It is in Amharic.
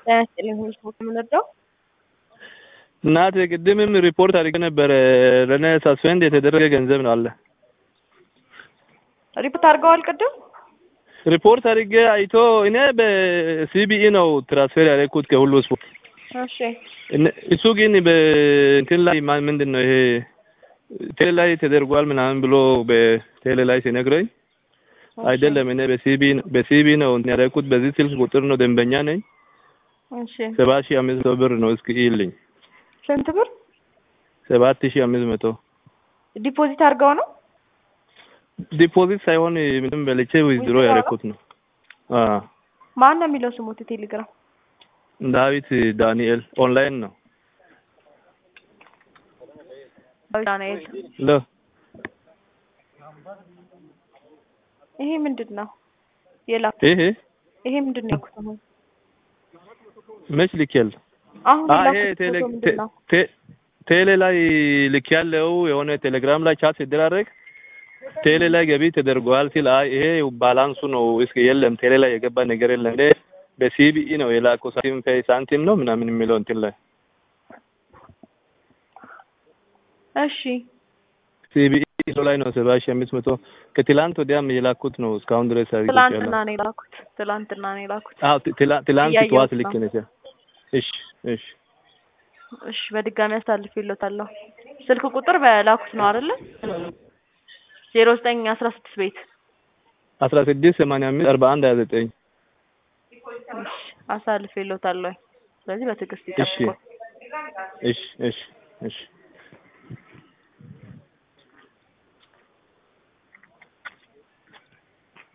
ጤና ይስጥልኝ ሁሉ ሰው የምንወደው እናቴ ቅድምም ሪፖርት አድርጌ ነበረ። ለእኔ ሳስፔንድ የተደረገ ገንዘብ ነው አለ። ሪፖርት አድርገዋል ቅድም ሪፖርት አድርጌ አይቶ እኔ በሲቢኢ ነው ትራንስፌር ያደረኩት ከሁሉ ስፖርት። እሺ እነ- እሱ ግን በእንትን ላይ ማ- ምንድን ነው ይሄ ቴሌ ላይ ተደርጓል ምናምን ብሎ በቴሌ ላይ ሲነግረኝ አይደለም እኔ በሲቢ በሲቢ ነው እንትን ያደረኩት በዚህ ስልክ ቁጥር ነው ደንበኛ ነኝ እሺ ሰባት ሺህ አምስት መቶ ብር ነው እስኪ ይልኝ ስንት ብር ሰባት ሺህ አምስት መቶ ዲፖዚት አድርገው ነው ዲፖዚት ሳይሆን ምንም በልቼ ዊዝድሮ Withdraw ነው? ያደረኩት ነው። አዎ ማን ነው የሚለው ስሙት ቴሌግራም ዳዊት ዳንኤል ኦንላይን ነው። ዳንኤል ለ ይሄ ምንድን ነው የላኩ ይሄ ይሄ ምንድን ነው ያልኩት አሁን መች ልኬል አሁን አ ይሄ የላኩት ቴሌ ፎቶ ምንድን ነው ቴ- ቴሌ ላይ ልክ ያለው የሆነ ቴሌግራም ላይ ቻት ሲደራረግ ቴሌ ላይ ገቢ ተደርጓል ሲል አይ ይሄ ባላንሱ ነው እስኪ የለም ቴሌ ላይ የገባ ነገር የለም እኔ በሲቢኢ ነው የላከው ሳንቲም ፔይ ሳንቲም ነው ምናምን የሚለው እንትን ላይ እሺ ሲቢኢ ሰው ላይ ነው ሰባ ሺህ አምስት መቶ ከትላንት ወዲያም የላኩት ነው እስካሁን ድረስ አድርጌ ትላንትና ነው የላኩት ትላንትና ነው የላኩት አዎ ት- ትላ- ትላንት እያየሁት ጠዋት ነው። ልክ ነሽ እሺ እሺ እሺ በድጋሚ አሳልፌልዎታለሁ ስልክ ቁጥር በላኩት ነው አይደለ ዜሮ ዘጠኝ አስራ ስድስት ቤት አስራ ስድስት ሰማንያ አምስት አርባ አንድ ሀያ ዘጠኝ እሺ አሳልፌልዎታለሁ ስለዚህ በትዕግስት እሺ ይጠብቁ እሺ እሺ እሺ